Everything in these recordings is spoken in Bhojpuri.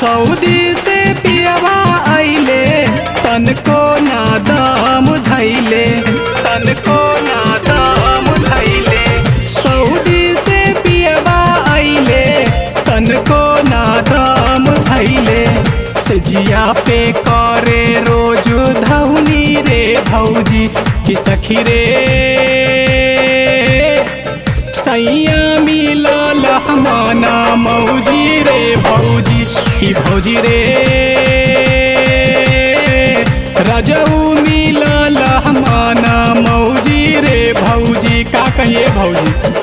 सऊदी से पियवा आइले तनको ना दाम धैले तनको ना दाम धैले सऊदी से पियवा आइले तनको ना दाम धैले से जिया पे करे रोज धौनी रे भौजी कि सखी रे सैया मिलल हमाना मौजी रे भौजी की भौजी रे रजऊ मिलल हमाना मौजी रे भौजी का कहिए भौजी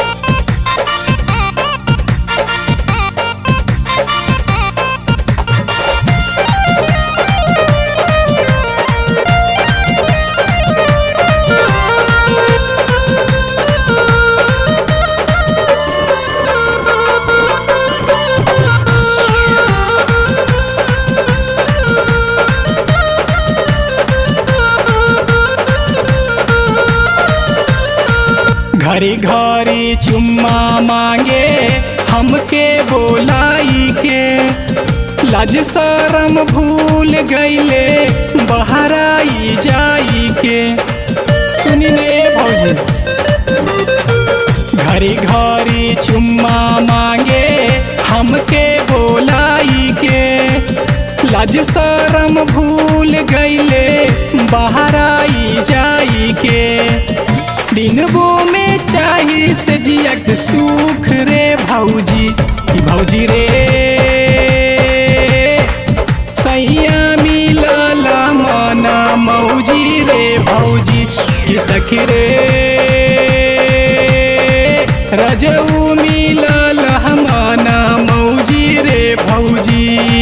घरी घरी चुम्मा मांगे हमके बोलाई के लाज शरम भूल गईले बहराई जाई के सुनी ने भौजी घरी घरी चुम्मा मांगे हमके बोलाई के लाज शरम भूल गईले बहराई जाई के दिनबो में चाही से जियक सुख रे भौजी ई भौजी रे सैया मिलल माना मौजी रे भौजी की सखी रे रजऊ मिलल हमाना मौजी रे भौजी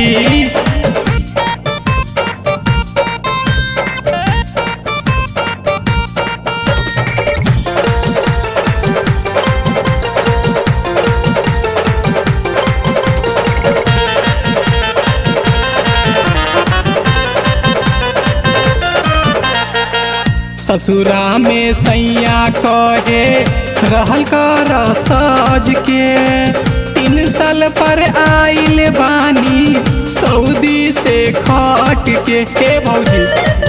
ससुरा में सैया कहे रहल कर सज के तीन साल पर आइल बानी सऊदी से खट के हे भौजी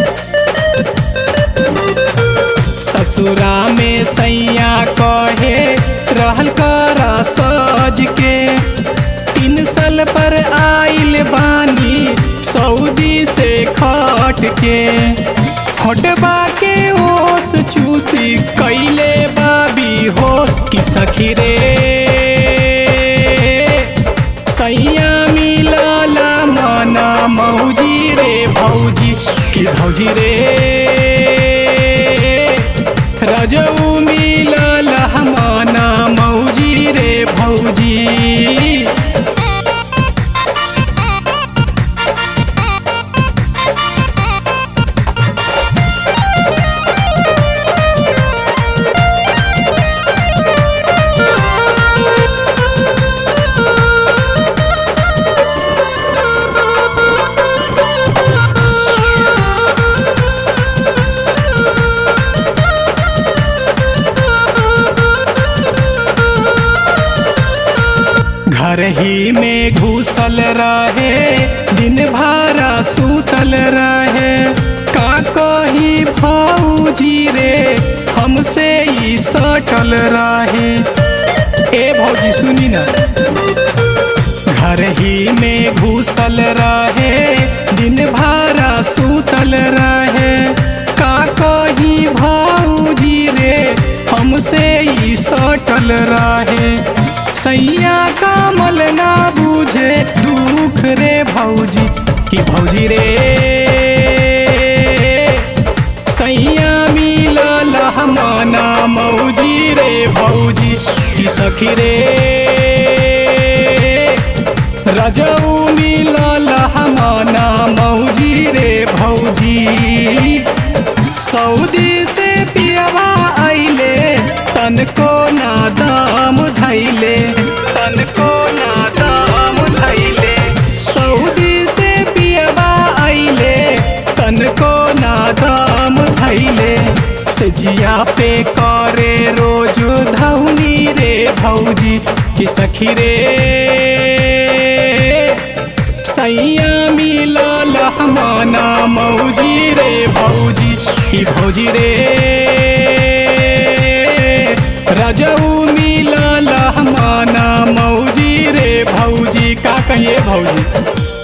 ससुरा में सैया कहे रहल कर सज के तीन साल पर आइल बानी सऊदी से खट के हटबा के होश चूसी कैले बाबी होश की सखी रे सैया मिलल माना मौजी रे भौजी की भौजी रे रजऊ मिलल हमाना मौजी रे भौजी घर ही में घुसल रहे दिन भरा सूतल रहे का कही भौजी रे हमसे ही सटल रहे ए भौजी सुनी ना घर ही में घुसल रहे दिन भरा सूतल रहे का कही भौजी रे हमसे ही सटल रहे सैया कामल ना बूझे दुख रे भौजी की भौजी रे सैया मिलल हमाना मौजी रे भौजी की सखी रे रजऊ मिलल हमाना मौजी रे भौजी सऊदी से पियवा आइले तनको ना दाम धैले तनको ना दाम धैले सऊदी से पियवा आइले तनको ना दाम धैले से जिया पे करे रोज धौनी रे भौजी की सखी रे मौजी रे भौजी ई भौजी रे रजऊ मिलल माना मौजी रे भौजी का कहिए भौजी